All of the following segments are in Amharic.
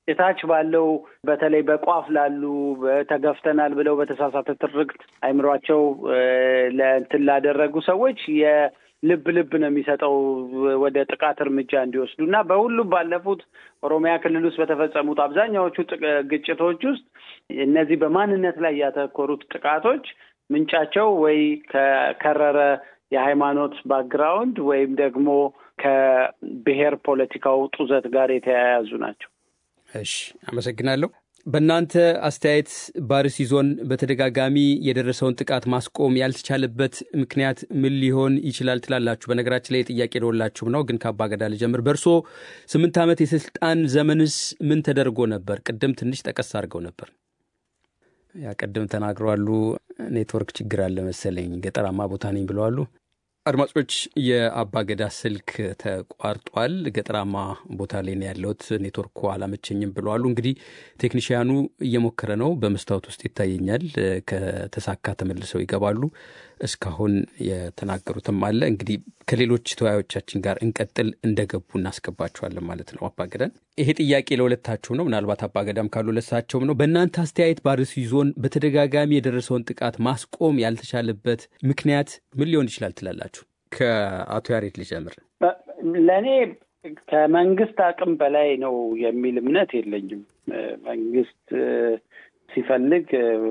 እታች ባለው በተለይ በቋፍ ላሉ ተገፍተናል ብለው በተሳሳተ ትርክት አይምሯቸው ለእንትን ላደረጉ ሰዎች የልብ ልብ ነው የሚሰጠው ወደ ጥቃት እርምጃ እንዲወስዱ እና በሁሉም ባለፉት ኦሮሚያ ክልል ውስጥ በተፈጸሙት አብዛኛዎቹ ግጭቶች ውስጥ እነዚህ በማንነት ላይ ያተኮሩት ጥቃቶች ምንጫቸው ወይ ከከረረ የሃይማኖት ባክግራውንድ ወይም ደግሞ ከብሔር ፖለቲካው ጡዘት ጋር የተያያዙ ናቸው። እሺ፣ አመሰግናለሁ። በእናንተ አስተያየት በአርሲ ዞን በተደጋጋሚ የደረሰውን ጥቃት ማስቆም ያልተቻለበት ምክንያት ምን ሊሆን ይችላል ትላላችሁ? በነገራችን ላይ የጥያቄ ደወላችሁም ነው፣ ግን ከአባ ገዳ ልጀምር። በእርሶ ስምንት ዓመት የስልጣን ዘመንስ ምን ተደርጎ ነበር? ቅድም ትንሽ ጠቀስ አድርገው ነበር። ያ ቅድም ተናግረዋሉ። ኔትወርክ ችግር አለ መሰለኝ፣ ገጠራማ ቦታ ነኝ ብለዋሉ። አድማጮች የአባ ገዳ ስልክ ተቋርጧል። ገጠራማ ቦታ ላይ ነው ያለሁት፣ ኔትወርኩ አላመቸኝም ብለዋሉ። እንግዲህ ቴክኒሽያኑ እየሞከረ ነው፣ በመስታወት ውስጥ ይታየኛል። ከተሳካ ተመልሰው ይገባሉ። እስካሁን የተናገሩትም አለ። እንግዲህ ከሌሎች ተወያዮቻችን ጋር እንቀጥል፣ እንደገቡ እናስገባቸዋለን ማለት ነው። አባገዳን ይሄ ጥያቄ ለሁለታችሁ ነው። ምናልባት አባገዳም ካሉ ለሳቸውም ነው። በእናንተ አስተያየት በአርሲ ዞን በተደጋጋሚ የደረሰውን ጥቃት ማስቆም ያልተቻለበት ምክንያት ምን ሊሆን ይችላል ትላላችሁ? ከአቶ ያሬድ ልጀምር። ለእኔ ከመንግስት አቅም በላይ ነው የሚል እምነት የለኝም። መንግስት ሲፈልግ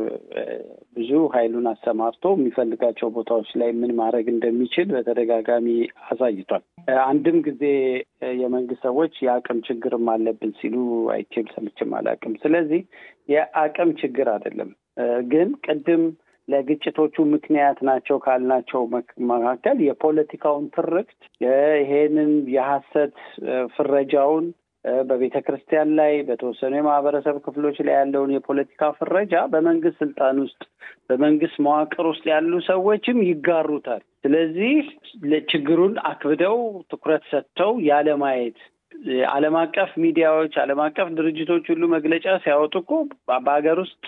ብዙ ኃይሉን አሰማርቶ የሚፈልጋቸው ቦታዎች ላይ ምን ማድረግ እንደሚችል በተደጋጋሚ አሳይቷል። አንድም ጊዜ የመንግስት ሰዎች የአቅም ችግርም አለብን ሲሉ አይቼም ሰምቼም አላውቅም። ስለዚህ የአቅም ችግር አይደለም። ግን ቅድም ለግጭቶቹ ምክንያት ናቸው ካልናቸው መካከል የፖለቲካውን ትርክት ይሄንን የሐሰት ፍረጃውን በቤተ ክርስቲያን ላይ በተወሰኑ የማህበረሰብ ክፍሎች ላይ ያለውን የፖለቲካ ፍረጃ በመንግስት ስልጣን ውስጥ በመንግስት መዋቅር ውስጥ ያሉ ሰዎችም ይጋሩታል። ስለዚህ ችግሩን አክብደው ትኩረት ሰጥተው ያለማየት ዓለም አቀፍ ሚዲያዎች፣ ዓለም አቀፍ ድርጅቶች ሁሉ መግለጫ ሲያወጡ እኮ በሀገር ውስጥ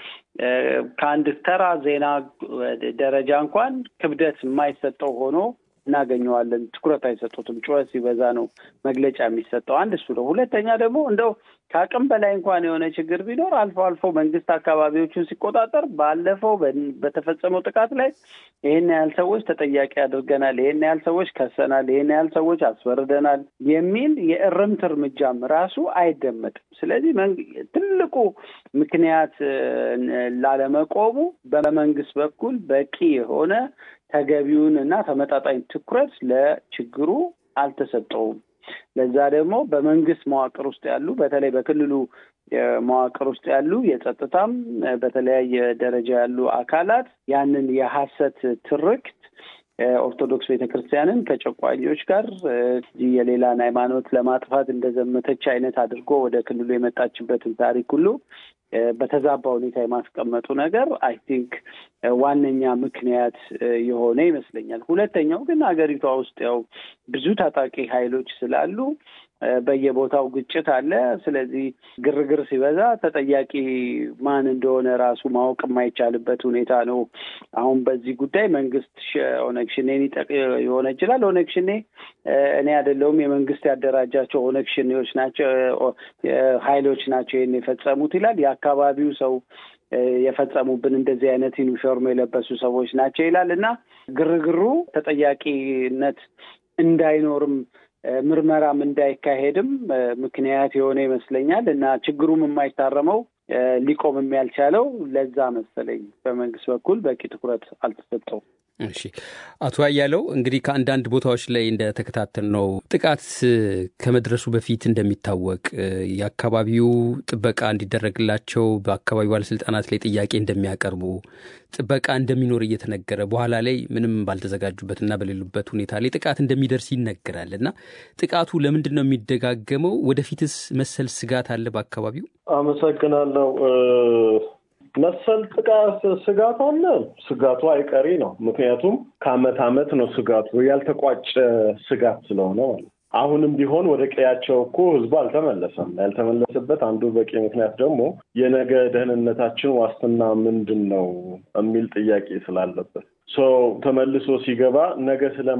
ከአንድ ተራ ዜና ደረጃ እንኳን ክብደት የማይሰጠው ሆኖ እናገኘዋለን። ትኩረት አይሰጡትም። ጩኸት ሲበዛ ነው መግለጫ የሚሰጠው። አንድ እሱ ነው። ሁለተኛ ደግሞ እንደው ከአቅም በላይ እንኳን የሆነ ችግር ቢኖር አልፎ አልፎ መንግስት አካባቢዎቹን ሲቆጣጠር ባለፈው በተፈጸመው ጥቃት ላይ ይህን ያህል ሰዎች ተጠያቂ አድርገናል፣ ይህን ያህል ሰዎች ከሰናል፣ ይህን ያህል ሰዎች አስፈርደናል የሚል የእርምት እርምጃም ራሱ አይደመጥም። ስለዚህ ትልቁ ምክንያት ላለመቆሙ በመንግስት በኩል በቂ የሆነ ተገቢውን እና ተመጣጣኝ ትኩረት ለችግሩ አልተሰጠውም። ለዛ ደግሞ በመንግስት መዋቅር ውስጥ ያሉ በተለይ በክልሉ መዋቅር ውስጥ ያሉ የጸጥታም በተለያየ ደረጃ ያሉ አካላት ያንን የሐሰት ትርክት ኦርቶዶክስ ቤተክርስቲያንን ከጨቋኞች ጋር የሌላን ሃይማኖት ለማጥፋት እንደዘመተች አይነት አድርጎ ወደ ክልሉ የመጣችበትን ታሪክ ሁሉ በተዛባ ሁኔታ የማስቀመጡ ነገር አይ ቲንክ ዋነኛ ምክንያት የሆነ ይመስለኛል። ሁለተኛው ግን ሀገሪቷ ውስጥ ያው ብዙ ታጣቂ ኃይሎች ስላሉ በየቦታው ግጭት አለ። ስለዚህ ግርግር ሲበዛ ተጠያቂ ማን እንደሆነ ራሱ ማወቅ የማይቻልበት ሁኔታ ነው። አሁን በዚህ ጉዳይ መንግስት ኦነግ ሽኔን የሆነ ይችላል። ኦነግ ሽኔ እኔ አይደለሁም የመንግስት ያደራጃቸው ኦነግ ሽኔዎች ናቸው ኃይሎች ናቸው ይህን የፈጸሙት ይላል። የአካባቢው ሰው የፈጸሙብን እንደዚህ አይነት ዩኒፎርም የለበሱ ሰዎች ናቸው ይላል እና ግርግሩ ተጠያቂነት እንዳይኖርም ምርመራም እንዳይካሄድም ምክንያት የሆነ ይመስለኛል እና ችግሩም የማይታረመው ሊቆምም ያልቻለው ለዛ መሰለኝ በመንግስት በኩል በቂ ትኩረት አልተሰጠውም። እሺ አቶ አያለው እንግዲህ ከአንዳንድ ቦታዎች ላይ እንደተከታተል ነው ጥቃት ከመድረሱ በፊት እንደሚታወቅ የአካባቢው ጥበቃ እንዲደረግላቸው በአካባቢው ባለስልጣናት ላይ ጥያቄ እንደሚያቀርቡ ጥበቃ እንደሚኖር እየተነገረ በኋላ ላይ ምንም ባልተዘጋጁበትና በሌሉበት ሁኔታ ላይ ጥቃት እንደሚደርስ ይነገራል እና ጥቃቱ ለምንድን ነው የሚደጋገመው? ወደፊትስ መሰል ስጋት አለ በአካባቢው? አመሰግናለሁ። መሰል ጥቃት ስጋት አለ። ስጋቱ አይቀሪ ነው። ምክንያቱም ከአመት አመት ነው ስጋቱ ያልተቋጨ ስጋት ስለሆነ ማለት አሁንም ቢሆን ወደ ቀያቸው እኮ ህዝቡ አልተመለሰም። ያልተመለሰበት አንዱ በቂ ምክንያት ደግሞ የነገ ደህንነታችን ዋስትና ምንድን ነው የሚል ጥያቄ ስላለበት ተመልሶ ሲገባ ነገ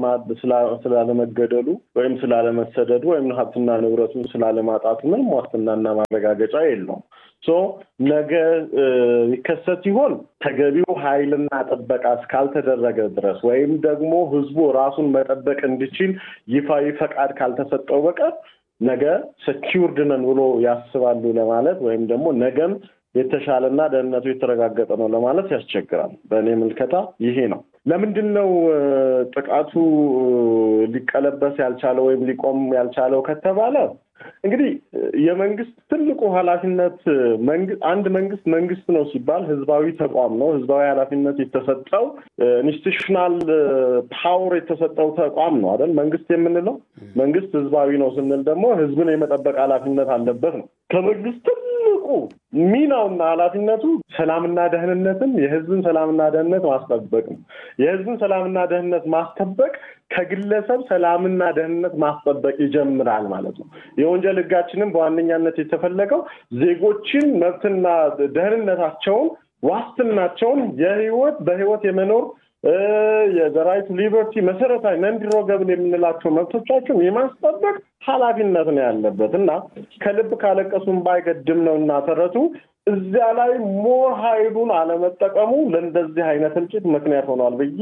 ስላለመገደሉ ወይም ስላለመሰደዱ ወይም ሀብትና ንብረቱን ስላለማጣቱ ምንም ዋስትናና ማረጋገጫ የለውም። ነገ ይከሰት ሲሆን ተገቢው ኃይልና ጥበቃ እስካልተደረገ ድረስ ወይም ደግሞ ህዝቡ ራሱን መጠበቅ እንዲችል ይፋዊ ፈቃድ ካልተሰጠው በቀር ነገ ሰኪውርድ ነን ብሎ ያስባሉ ለማለት ወይም ደግሞ ነገም የተሻለና ደህንነቱ የተረጋገጠ ነው ለማለት ያስቸግራል። በእኔ ምልከታ ይሄ ነው። ለምንድን ነው ጥቃቱ ሊቀለበስ ያልቻለው ወይም ሊቆም ያልቻለው ከተባለ እንግዲህ የመንግስት ትልቁ ኃላፊነት አንድ መንግስት መንግስት ነው ሲባል ህዝባዊ ተቋም ነው። ህዝባዊ ኃላፊነት የተሰጠው ኢንስቲቱሽናል ፓወር የተሰጠው ተቋም ነው አይደል? መንግስት የምንለው መንግስት ህዝባዊ ነው ስንል ደግሞ ህዝብን የመጠበቅ ኃላፊነት አለበት ነው። ከመንግስት ትልቁ ሚናውና ኃላፊነቱ ሰላምና ደህንነትን የህዝብን ሰላምና ደህንነት ማስጠበቅ ነው። የህዝብን ሰላምና ደህንነት ማስጠበቅ ከግለሰብ ሰላምና ደህንነት ማስጠበቅ ይጀምራል ማለት ነው። የወንጀል ህጋችንም በዋነኛነት የተፈለገው ዜጎችን መብትና ደህንነታቸውን ዋስትናቸውን የህይወት በህይወት የመኖር የራይት ሊበርቲ መሰረታዊ ነንዲሮገብል የምንላቸው መብቶቻቸውን የማስጠበቅ ኃላፊነት ነው ያለበት እና ከልብ ካለቀሱም ባይገድም ነው እና ተረቱ እዚያ ላይ ሞር ኃይሉን አለመጠቀሙ ለእንደዚህ አይነት እልቂት ምክንያት ሆኗል ብዬ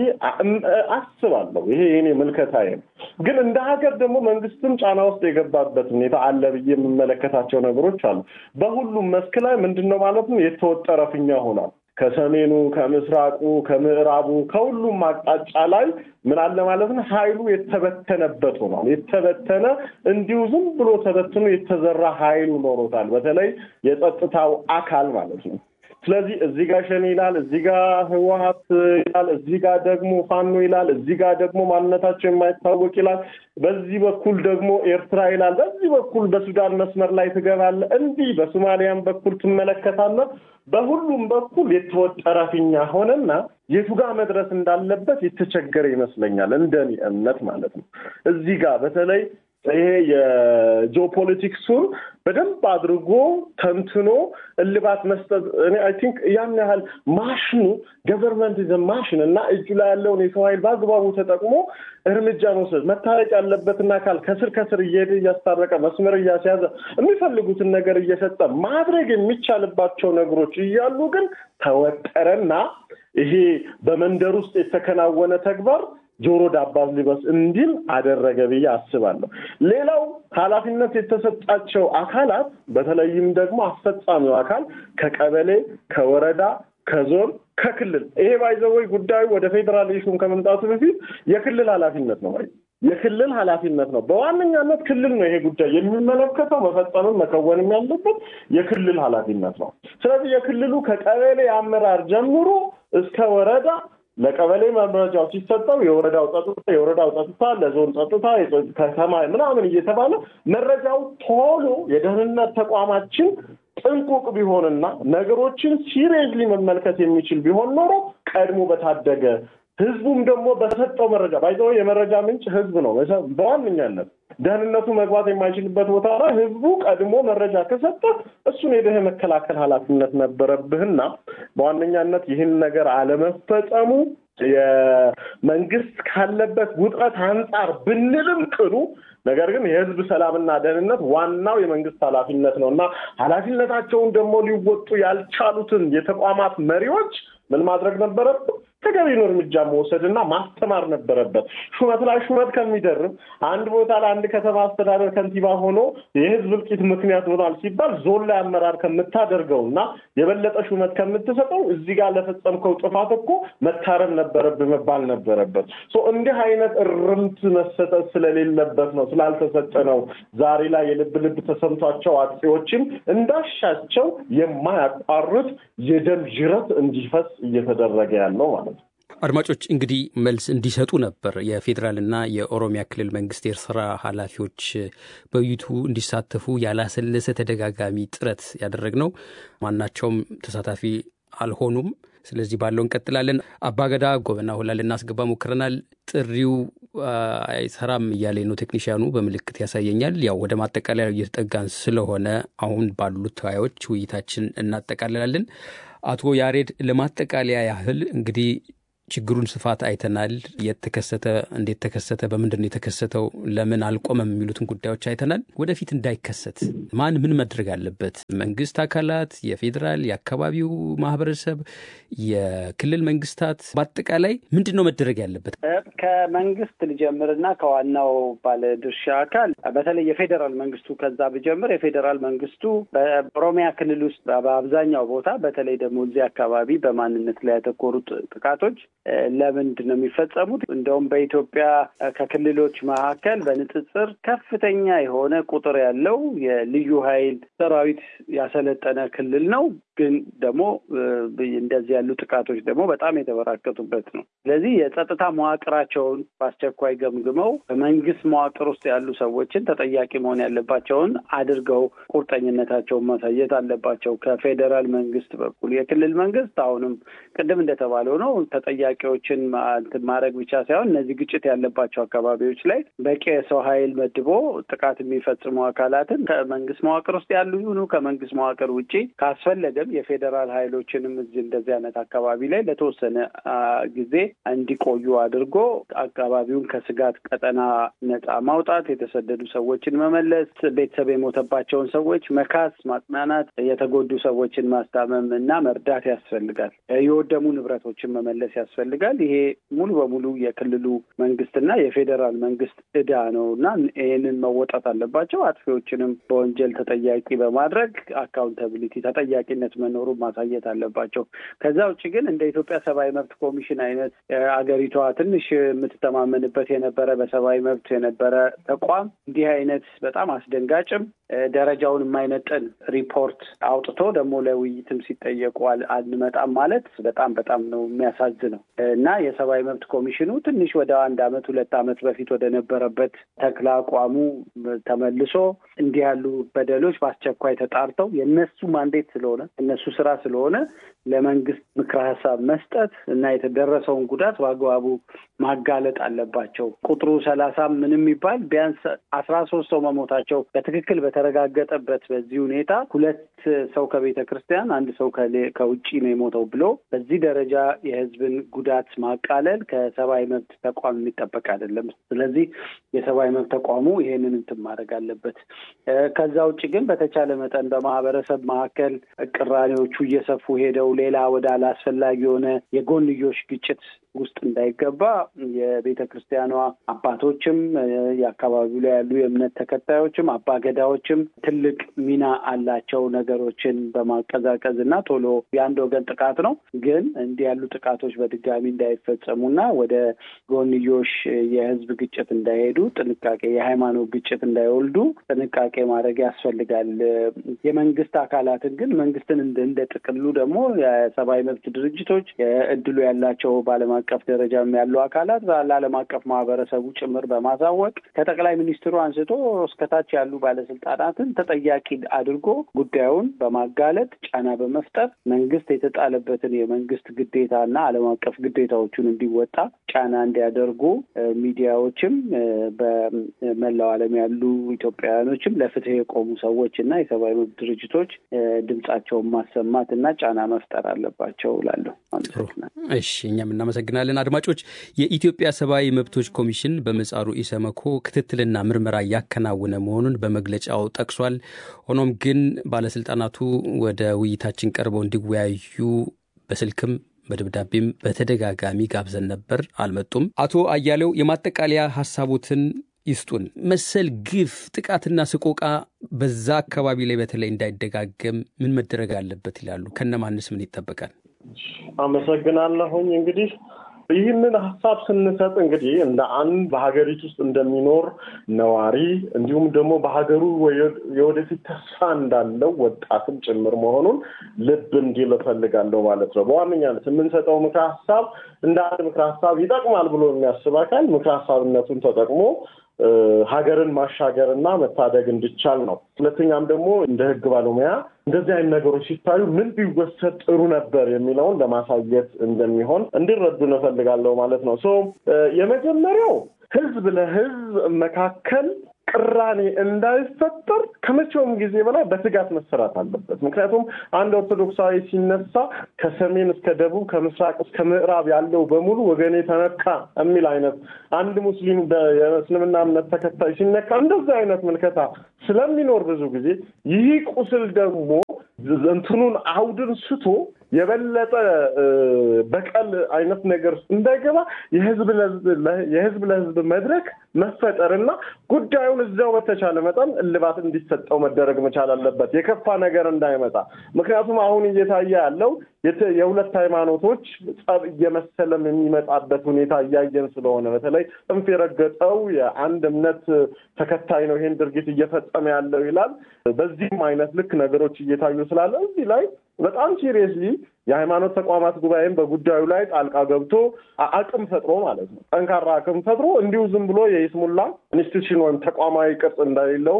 አስባለሁ። ይሄ የኔ ምልከታዬ ነው። ግን እንደ ሀገር ደግሞ መንግስትም ጫና ውስጥ የገባበት ሁኔታ አለ ብዬ የምመለከታቸው ነገሮች አሉ። በሁሉም መስክ ላይ ምንድን ነው ማለት ነው የተወጠረ ፊኛ ሆኗል። ከሰሜኑ፣ ከምስራቁ፣ ከምዕራቡ ከሁሉም አቅጣጫ ላይ ምን አለ ማለት ነው ኃይሉ የተበተነበት ሆኗል። የተበተነ እንዲሁ ዝም ብሎ ተበትኖ የተዘራ ኃይሉ ኖሮታል። በተለይ የጸጥታው አካል ማለት ነው። ስለዚህ እዚህ ጋር ሸኔ ይላል፣ እዚህ ጋር ህወሀት ይላል፣ እዚህ ጋር ደግሞ ፋኖ ይላል፣ እዚህ ጋር ደግሞ ማንነታቸው የማይታወቅ ይላል፣ በዚህ በኩል ደግሞ ኤርትራ ይላል፣ በዚህ በኩል በሱዳን መስመር ላይ ትገባለህ፣ እንዲህ በሶማሊያም በኩል ትመለከታለህ። በሁሉም በኩል የተወጠረ ፊኛ ሆነና የቱ ጋር መድረስ እንዳለበት የተቸገረ ይመስለኛል፣ እንደኔ እምነት ማለት ነው። እዚህ ጋር በተለይ ይሄ የጂኦፖለቲክሱን በደንብ አድርጎ ተንትኖ እልባት መስጠት እኔ አይ ቲንክ ያን ያህል ማሽኑ ገቨርንመንት ዘ ማሽን እና እጁ ላይ ያለውን የሰው ኃይል በአግባቡ ተጠቅሞ እርምጃ መውሰድ መታረቅ ያለበትን አካል ከስር ከስር እየሄደ እያስታረቀ መስመር እያስያዘ የሚፈልጉትን ነገር እየሰጠ ማድረግ የሚቻልባቸው ነገሮች እያሉ ግን ተወጠረና ይሄ በመንደር ውስጥ የተከናወነ ተግባር ጆሮ ዳባ ሊበስ እንዲል አደረገ ብዬ አስባለሁ። ሌላው ኃላፊነት የተሰጣቸው አካላት በተለይም ደግሞ አስፈጻሚው አካል ከቀበሌ፣ ከወረዳ፣ ከዞን፣ ከክልል ይሄ ባይዘወይ ጉዳዩ ወደ ፌዴራሌሽን ከመምጣቱ በፊት የክልል ኃላፊነት ነው ወይ የክልል ኃላፊነት ነው። በዋነኛነት ክልል ነው ይሄ ጉዳይ የሚመለከተው መፈጸምም መከወንም ያለበት የክልል ኃላፊነት ነው። ስለዚህ የክልሉ ከቀበሌ አመራር ጀምሮ እስከ ወረዳ ለቀበሌ መረጃው ሲሰጠው የወረዳው ጸጥታ የወረዳው ጸጥታ ለዞን ጸጥታ ከተማ ምናምን እየተባለ መረጃው ቶሎ የደህንነት ተቋማችን ጥንቁቅ ቢሆንና ነገሮችን ሲሪየስሊ መመልከት የሚችል ቢሆን ኖሮ ቀድሞ በታደገ ህዝቡም ደግሞ በሰጠው መረጃ ባይዘው የመረጃ ምንጭ ህዝብ ነው። በዋነኛነት ደህንነቱ መግባት የማይችልበት ቦታ ላይ ህዝቡ ቀድሞ መረጃ ከሰጠ እሱን ሄደህ መከላከል ኃላፊነት ነበረብህና በዋነኛነት ይህን ነገር አለመፈጸሙ የመንግስት ካለበት ውጥረት አንጻር ብንልም ቅሉ ነገር ግን የህዝብ ሰላምና ደህንነት ዋናው የመንግስት ኃላፊነት ነው እና ኃላፊነታቸውን ደግሞ ሊወጡ ያልቻሉትን የተቋማት መሪዎች ምን ማድረግ ነበረብን? ተገቢውን እርምጃ መውሰድና ማስተማር ነበረበት። ሹመት ላይ ሹመት ከሚደርብ አንድ ቦታ ላይ አንድ ከተማ አስተዳደር ከንቲባ ሆኖ የህዝብ እልቂት ምክንያት ሆኗል ሲባል ዞን ላይ አመራር ከምታደርገው እና የበለጠ ሹመት ከምትሰጠው እዚህ ጋር ለፈጸምከው ጥፋት እኮ መታረም ነበረብህ መባል ነበረበት። እንዲህ አይነት እርምት መሰጠት ስለሌለበት ነው ስላልተሰጠ ነው ዛሬ ላይ የልብ ልብ ተሰምቷቸው አጥፊዎችም እንዳሻቸው የማያቋርጥ የደም ጅረት እንዲፈስ እየተደረገ ያለው ማለት ነው። አድማጮች እንግዲህ መልስ እንዲሰጡ ነበር የፌዴራልና የኦሮሚያ ክልል መንግስት የስራ ኃላፊዎች በውይይቱ እንዲሳተፉ ያላሰለሰ ተደጋጋሚ ጥረት ያደረግነው ማናቸውም ተሳታፊ አልሆኑም። ስለዚህ ባለው እንቀጥላለን። አባገዳ ጎበና ሁላ ልናስገባ ሞክረናል። ጥሪው አይሰራም እያለ ነው ቴክኒሽያኑ በምልክት ያሳየኛል። ያው ወደ ማጠቃለያ እየተጠጋን ስለሆነ አሁን ባሉት ተወያዮች ውይይታችን እናጠቃልላለን። አቶ ያሬድ ለማጠቃለያ ያህል እንግዲህ ችግሩን ስፋት አይተናል። የት ተከሰተ፣ እንዴት ተከሰተ፣ በምንድን ነው የተከሰተው፣ ለምን አልቆመም የሚሉትን ጉዳዮች አይተናል። ወደፊት እንዳይከሰት ማን ምን መድረግ አለበት? መንግስት አካላት፣ የፌዴራል የአካባቢው ማህበረሰብ፣ የክልል መንግስታት፣ በአጠቃላይ ምንድን ነው መደረግ ያለበት? ከመንግስት ልጀምርና ከዋናው ባለድርሻ አካል በተለይ የፌዴራል መንግስቱ ከዛ ብጀምር የፌዴራል መንግስቱ በኦሮሚያ ክልል ውስጥ በአብዛኛው ቦታ በተለይ ደግሞ እዚህ አካባቢ በማንነት ላይ ያተኮሩት ጥቃቶች ለምንድን ነው የሚፈጸሙት? እንደውም በኢትዮጵያ ከክልሎች መካከል በንጽጽር ከፍተኛ የሆነ ቁጥር ያለው የልዩ ኃይል ሰራዊት ያሰለጠነ ክልል ነው። ግን ደግሞ እንደዚህ ያሉ ጥቃቶች ደግሞ በጣም የተበራከቱበት ነው። ስለዚህ የጸጥታ መዋቅራቸውን በአስቸኳይ ገምግመው በመንግስት መዋቅር ውስጥ ያሉ ሰዎችን ተጠያቂ መሆን ያለባቸውን አድርገው ቁርጠኝነታቸውን ማሳየት አለባቸው። ከፌዴራል መንግስት በኩል የክልል መንግስት አሁንም ቅድም እንደተባለው ነው ተጠያቂዎችን ማድረግ ብቻ ሳይሆን እነዚህ ግጭት ያለባቸው አካባቢዎች ላይ በቂ የሰው ኃይል መድቦ ጥቃት የሚፈጽሙ አካላትን ከመንግስት መዋቅር ውስጥ ያሉ ይሁኑ ከመንግስት መዋቅር ውጭ ካስፈለገ የፌዴራል ኃይሎችንም እዚህ እንደዚህ አይነት አካባቢ ላይ ለተወሰነ ጊዜ እንዲቆዩ አድርጎ አካባቢውን ከስጋት ቀጠና ነፃ ማውጣት፣ የተሰደዱ ሰዎችን መመለስ፣ ቤተሰብ የሞተባቸውን ሰዎች መካስ፣ ማጽናናት፣ የተጎዱ ሰዎችን ማስታመም እና መርዳት ያስፈልጋል። የወደሙ ንብረቶችን መመለስ ያስፈልጋል። ይሄ ሙሉ በሙሉ የክልሉ መንግስትና የፌዴራል መንግስት እዳ ነው እና ይህንን መወጣት አለባቸው። አጥፊዎችንም በወንጀል ተጠያቂ በማድረግ አካውንታቢሊቲ ተጠያቂነት መኖሩን ማሳየት አለባቸው። ከዛ ውጭ ግን እንደ ኢትዮጵያ ሰብአዊ መብት ኮሚሽን አይነት አገሪቷ ትንሽ የምትተማመንበት የነበረ በሰብአዊ መብት የነበረ ተቋም እንዲህ አይነት በጣም አስደንጋጭም ደረጃውን የማይመጥን ሪፖርት አውጥቶ ደግሞ ለውይይትም ሲጠየቁ አንመጣም ማለት በጣም በጣም ነው የሚያሳዝነው እና የሰብአዊ መብት ኮሚሽኑ ትንሽ ወደ አንድ አመት ሁለት አመት በፊት ወደ ነበረበት ተክለ አቋሙ ተመልሶ እንዲህ ያሉ በደሎች በአስቸኳይ ተጣርተው የእነሱ ማንዴት ስለሆነ እነሱ ስራ ስለሆነ ለመንግስት ምክረ ሀሳብ መስጠት እና የተደረሰውን ጉዳት በአግባቡ ማጋለጥ አለባቸው። ቁጥሩ ሰላሳ ምንም የሚባል ቢያንስ አስራ ሶስት ሰው መሞታቸው በትክክል በተረጋገጠበት በዚህ ሁኔታ ሁለት ሰው ከቤተ ክርስቲያን አንድ ሰው ከውጭ ነው የሞተው ብሎ በዚህ ደረጃ የህዝብን ጉዳት ማቃለል ከሰብአዊ መብት ተቋም የሚጠበቅ አይደለም። ስለዚህ የሰብአዊ መብት ተቋሙ ይሄንን እንትን ማድረግ አለበት። ከዛ ውጭ ግን በተቻለ መጠን በማህበረሰብ መካከል ቅራኔዎቹ እየሰፉ ሄደው ሌላ ወደ አላስፈላጊ የሆነ የጎንዮሽ ግጭት ውስጥ እንዳይገባ የቤተ ክርስቲያኗ አባቶችም የአካባቢው ላይ ያሉ የእምነት ተከታዮችም አባገዳዎችም ትልቅ ሚና አላቸው። ነገሮችን በማቀዛቀዝ እና ቶሎ የአንድ ወገን ጥቃት ነው፣ ግን እንዲህ ያሉ ጥቃቶች በድጋሚ እንዳይፈጸሙና ወደ ጎንዮሽ የህዝብ ግጭት እንዳይሄዱ ጥንቃቄ፣ የሃይማኖት ግጭት እንዳይወልዱ ጥንቃቄ ማድረግ ያስፈልጋል። የመንግስት አካላትን ግን መንግስትን እንደ ጥቅሉ ደግሞ የሰብአዊ መብት ድርጅቶች እድሉ ያላቸው በዓለም አቀፍ ደረጃም ያሉ አካላት ለዓለም አቀፍ ማህበረሰቡ ጭምር በማሳወቅ ከጠቅላይ ሚኒስትሩ አንስቶ እስከታች ያሉ ባለስልጣናትን ተጠያቂ አድርጎ ጉዳዩን በማጋለጥ ጫና በመፍጠር መንግስት የተጣለበትን የመንግስት ግዴታና ዓለም አቀፍ ግዴታዎቹን እንዲወጣ ጫና እንዲያደርጉ ሚዲያዎችም በመላው ዓለም ያሉ ኢትዮጵያውያኖችም ለፍትህ የቆሙ ሰዎች እና የሰብአዊ መብት ድርጅቶች ድምጻቸውን ማሰማት እና ጫና መፍጠር አለባቸው እላለሁ። እሺ፣ እኛም እናመሰግናለን። አድማጮች፣ የኢትዮጵያ ሰብአዊ መብቶች ኮሚሽን በምህጻሩ ኢሰመኮ ክትትልና ምርመራ እያከናወነ መሆኑን በመግለጫው ጠቅሷል። ሆኖም ግን ባለስልጣናቱ ወደ ውይይታችን ቀርበው እንዲወያዩ በስልክም በደብዳቤም በተደጋጋሚ ጋብዘን ነበር፣ አልመጡም። አቶ አያሌው የማጠቃለያ ሀሳቦትን ይስጡን። መሰል ግፍ፣ ጥቃትና ስቆቃ በዛ አካባቢ ላይ በተለይ እንዳይደጋገም ምን መደረግ አለበት ይላሉ? ከነማንስ ምን ይጠበቃል? አመሰግናለሁኝ። እንግዲህ ይህንን ሀሳብ ስንሰጥ እንግዲህ እንደ አንድ በሀገሪቱ ውስጥ እንደሚኖር ነዋሪ እንዲሁም ደግሞ በሀገሩ የወደፊት ተስፋ እንዳለው ወጣትም ጭምር መሆኑን ልብ እንዲል እፈልጋለሁ ማለት ነው። በዋነኛነት የምንሰጠው ምክረ ሀሳብ እንደ አንድ ምክረ ሀሳብ ይጠቅማል ብሎ የሚያስብ አካል ምክረ ሀሳብነቱን ተጠቅሞ ሀገርን ማሻገር እና መታደግ እንዲቻል ነው። ሁለተኛም ደግሞ እንደ ህግ ባለሙያ እንደዚህ አይነት ነገሮች ሲታዩ ምን ቢወሰድ ጥሩ ነበር የሚለውን ለማሳየት እንደሚሆን እንዲረዱ እንፈልጋለሁ ማለት ነው። ሶ የመጀመሪያው ህዝብ ለህዝብ መካከል ቅራኔ እንዳይፈጠር ከመቼውም ጊዜ በላይ በትጋት መሰራት አለበት። ምክንያቱም አንድ ኦርቶዶክሳዊ ሲነሳ ከሰሜን እስከ ደቡብ ከምስራቅ እስከ ምዕራብ ያለው በሙሉ ወገኔ ተነካ የሚል አይነት አንድ ሙስሊም የእስልምና እምነት ተከታይ ሲነካ እንደዚህ አይነት ምልከታ ስለሚኖር ብዙ ጊዜ ይህ ቁስል ደግሞ እንትኑን አውድን ስቶ የበለጠ በቀል አይነት ነገር እንዳይገባ የህዝብ ለህዝብ መድረክ መፈጠርና ጉዳዩን እዚያው በተቻለ መጠን እልባት እንዲሰጠው መደረግ መቻል አለበት፣ የከፋ ነገር እንዳይመጣ። ምክንያቱም አሁን እየታየ ያለው የሁለት ሃይማኖቶች ጸብ እየመሰለም የሚመጣበት ሁኔታ እያየን ስለሆነ በተለይ ጽንፍ የረገጠው የአንድ እምነት ተከታይ ነው ይሄን ድርጊት እየፈጸመ ያለው ይላል። በዚህም አይነት ልክ ነገሮች እየታዩ ስላለ እዚህ ላይ በጣም ሲሪየስሊ የሃይማኖት ተቋማት ጉባኤም በጉዳዩ ላይ ጣልቃ ገብቶ አቅም ፈጥሮ ማለት ነው ጠንካራ አቅም ፈጥሮ እንዲሁ ዝም ብሎ የይስሙላ ኢንስቲቱሽን ወይም ተቋማዊ ቅርጽ እንደሌለው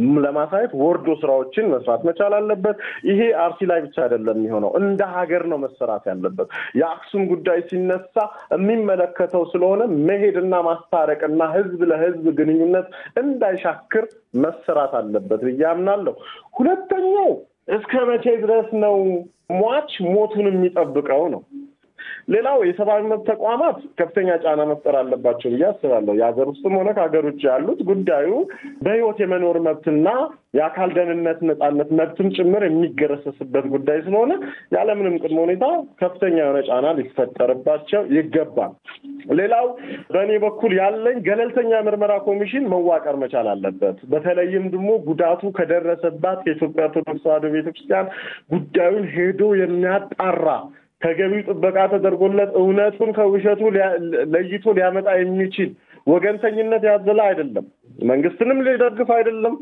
ለማሳየት ወርዶ ስራዎችን መስራት መቻል አለበት። ይሄ አርሲ ላይ ብቻ አይደለም የሚሆነው፣ እንደ ሀገር ነው መሰራት ያለበት። የአክሱም ጉዳይ ሲነሳ የሚመለከተው ስለሆነ መሄድና ማስታረቅና ህዝብ ለህዝብ ግንኙነት እንዳይሻክር መሰራት አለበት ብዬ አምናለሁ። ሁለተኛው እስከ መቼ ድረስ ነው ሟች ሞቱን የሚጠብቀው ነው። ሌላው የሰብአዊ መብት ተቋማት ከፍተኛ ጫና መፍጠር አለባቸው ብዬ አስባለሁ። የሀገር ውስጥም ሆነ ከሀገር ውጭ ያሉት ጉዳዩ በህይወት የመኖር መብትና የአካል ደህንነት ነጻነት መብትም ጭምር የሚገረሰስበት ጉዳይ ስለሆነ ያለምንም ቅድመ ሁኔታ ከፍተኛ የሆነ ጫና ሊፈጠርባቸው ይገባል። ሌላው በእኔ በኩል ያለኝ ገለልተኛ ምርመራ ኮሚሽን መዋቀር መቻል አለበት። በተለይም ደግሞ ጉዳቱ ከደረሰባት የኢትዮጵያ ኦርቶዶክስ ተዋሕዶ ቤተክርስቲያን ጉዳዩን ሄዶ የሚያጣራ ተገቢው ጥበቃ ተደርጎለት እውነቱን ከውሸቱ ለይቶ ሊያመጣ የሚችል ወገንተኝነት ያዘለ አይደለም። መንግስትንም ሊደግፍ አይደለም።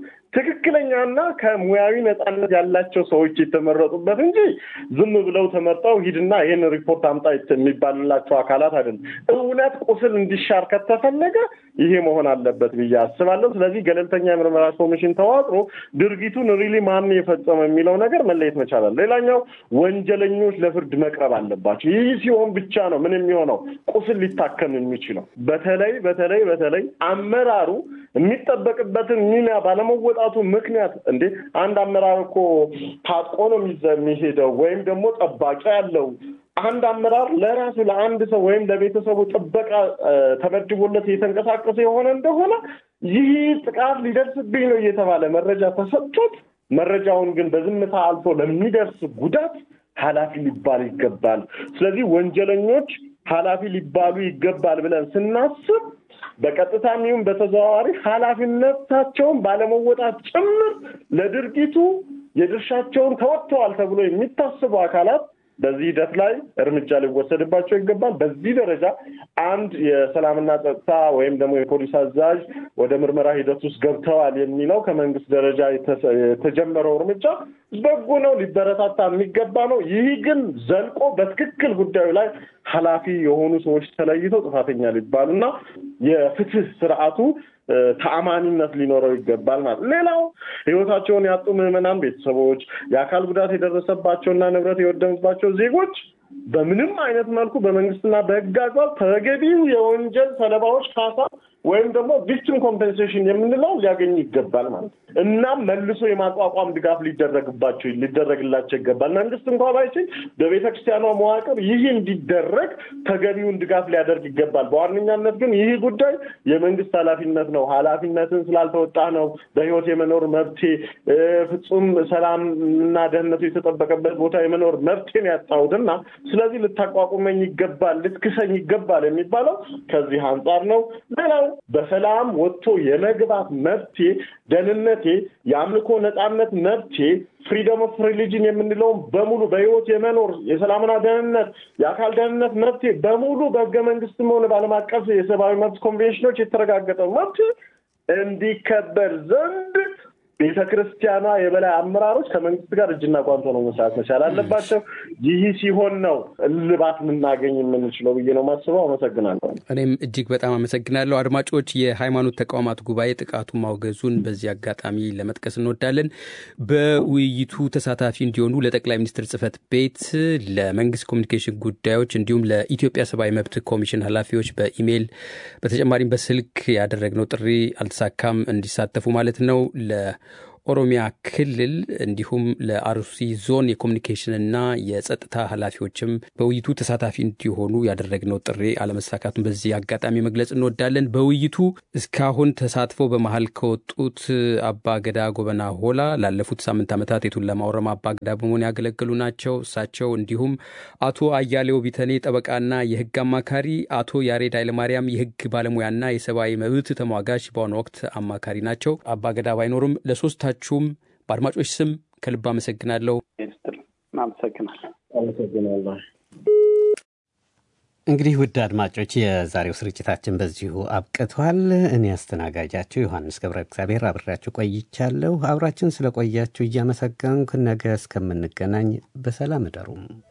ትክክለኛና ከሙያዊ ነጻነት ያላቸው ሰዎች የተመረጡበት እንጂ ዝም ብለው ተመርጠው ሂድና ይህን ሪፖርት አምጣ የሚባልላቸው አካላት አይደለም። እውነት ቁስል እንዲሻር ከተፈለገ ይሄ መሆን አለበት ብዬ አስባለሁ። ስለዚህ ገለልተኛ የምርመራ ኮሚሽን ተዋቅሮ ድርጊቱን ሪሊ ማን የፈጸመው የሚለው ነገር መለየት መቻላል። ሌላኛው ወንጀለኞች ለፍርድ መቅረብ አለባቸው። ይህ ሲሆን ብቻ ነው ምን የሚሆነው ቁስል ሊታከም የሚችለው። በተለይ በተለይ በተለይ አመራሩ የሚጠበቅበትን ሚና ባለመወጣቱ ምክንያት እንዴ አንድ አመራር እኮ ታጥቆ ነው የሚሄደው ወይም ደግሞ ጠባቂ ያለው አንድ አመራር ለራሱ ለአንድ ሰው ወይም ለቤተሰቡ ጥበቃ ተመድቦለት እየተንቀሳቀሰ የሆነ እንደሆነ ይህ ጥቃት ሊደርስብኝ ነው እየተባለ መረጃ ተሰጥቶት መረጃውን ግን በዝምታ አልፎ ለሚደርስ ጉዳት ኃላፊ ሊባል ይገባል። ስለዚህ ወንጀለኞች ኃላፊ ሊባሉ ይገባል ብለን ስናስብ በቀጥታም ይሁን በተዘዋዋሪ ኃላፊነታቸውን ባለመወጣት ጭምር ለድርጊቱ የድርሻቸውን ተወጥተዋል ተብሎ የሚታስቡ አካላት በዚህ ሂደት ላይ እርምጃ ሊወሰድባቸው ይገባል። በዚህ ደረጃ አንድ የሰላምና ጸጥታ ወይም ደግሞ የፖሊስ አዛዥ ወደ ምርመራ ሂደት ውስጥ ገብተዋል የሚለው ከመንግስት ደረጃ የተጀመረው እርምጃ በጎ ነው፣ ሊበረታታ የሚገባ ነው። ይህ ግን ዘልቆ በትክክል ጉዳዩ ላይ ኃላፊ የሆኑ ሰዎች ተለይተው ጥፋተኛ ሊባሉና የፍትህ ስርዓቱ ተአማኒነት ሊኖረው ይገባል ማለት ሌላው ህይወታቸውን ያጡ ምዕመናን ቤተሰቦች፣ የአካል ጉዳት የደረሰባቸውና ንብረት የወደመባቸው ዜጎች በምንም አይነት መልኩ በመንግስትና በህግ አግባብ ተገቢው የወንጀል ሰለባዎች ካሳ ወይም ደግሞ ቪክቲም ኮምፔንሴሽን የምንለው ሊያገኙ ይገባል ማለት ነው። እናም መልሶ የማቋቋም ድጋፍ ሊደረግባቸው ሊደረግላቸው ይገባል። መንግስት እንኳ ባይችል በቤተ ክርስቲያኗ መዋቅር ይህ እንዲደረግ ተገቢውን ድጋፍ ሊያደርግ ይገባል። በዋነኛነት ግን ይህ ጉዳይ የመንግስት ኃላፊነት ነው። ኃላፊነትን ስላልተወጣ ነው በህይወት የመኖር መብቴ ፍጹም ሰላም እና ደህንነቱ የተጠበቀበት ቦታ የመኖር መብቴን ያጣሁትና ስለዚህ ልታቋቁመኝ ይገባል፣ ልትክሰኝ ይገባል የሚባለው ከዚህ አንጻር ነው። ሌላው በሰላም ወጥቶ የመግባት መብቴ፣ ደህንነቴ፣ የአምልኮ ነጻነት መብቴ ፍሪደም ኦፍ ሪሊጅን የምንለውን በሙሉ በህይወት የመኖር የሰላምና ደህንነት የአካል ደህንነት መብቴ በሙሉ በህገ መንግስትም ሆነ በዓለም አቀፍ የሰብአዊ መብት ኮንቬንሽኖች የተረጋገጠው መብት እንዲከበር ዘንድ ቤተ ክርስቲያኗ የበላይ አመራሮች ከመንግስት ጋር እጅና ጓንቶ ነው መስራት መቻል አለባቸው። ይህ ሲሆን ነው እልባት ልናገኝ የምንችለው ብዬ ነው ማስበው። አመሰግናለሁ። እኔም እጅግ በጣም አመሰግናለሁ። አድማጮች፣ የሃይማኖት ተቋማት ጉባኤ ጥቃቱን ማውገዙን በዚህ አጋጣሚ ለመጥቀስ እንወዳለን። በውይይቱ ተሳታፊ እንዲሆኑ ለጠቅላይ ሚኒስትር ጽህፈት ቤት፣ ለመንግስት ኮሚኒኬሽን ጉዳዮች እንዲሁም ለኢትዮጵያ ሰብአዊ መብት ኮሚሽን ኃላፊዎች በኢሜይል በተጨማሪም በስልክ ያደረግነው ጥሪ አልተሳካም። እንዲሳተፉ ማለት ነው። ለኦሮሚያ ክልል እንዲሁም ለአርሲ ዞን የኮሚኒኬሽንና የጸጥታ ኃላፊዎችም በውይይቱ ተሳታፊ እንዲሆኑ ያደረግነው ጥሪ አለመሳካቱን በዚህ አጋጣሚ መግለጽ እንወዳለን። በውይይቱ እስካሁን ተሳትፎ በመሀል ከወጡት አባ ገዳ ጎበና ሆላ ላለፉት ሳምንት ዓመታት የቱለማ ኦሮሞ አባ ገዳ በመሆን ያገለገሉ ናቸው። እሳቸው እንዲሁም አቶ አያሌው ቢተኔ ጠበቃና የህግ አማካሪ፣ አቶ ያሬድ ኃይለማርያም የህግ ባለሙያና የሰብአዊ መብት ተሟጋች በአሁኑ ወቅት አማካሪ ናቸው። አባ ገዳ ባይኖሩም ለሶስታችሁም በአድማጮች ስም ከልብ አመሰግናለሁ። አመሰግናለሁ። አመሰግናለሁ። እንግዲህ ውድ አድማጮች የዛሬው ስርጭታችን በዚሁ አብቅቷል። እኔ አስተናጋጃችሁ ዮሐንስ ገብረ እግዚአብሔር አብሬያችሁ ቆይቻለሁ። አብራችን ስለቆያችሁ እያመሰገንኩ ነገ እስከምንገናኝ በሰላም እደሩም።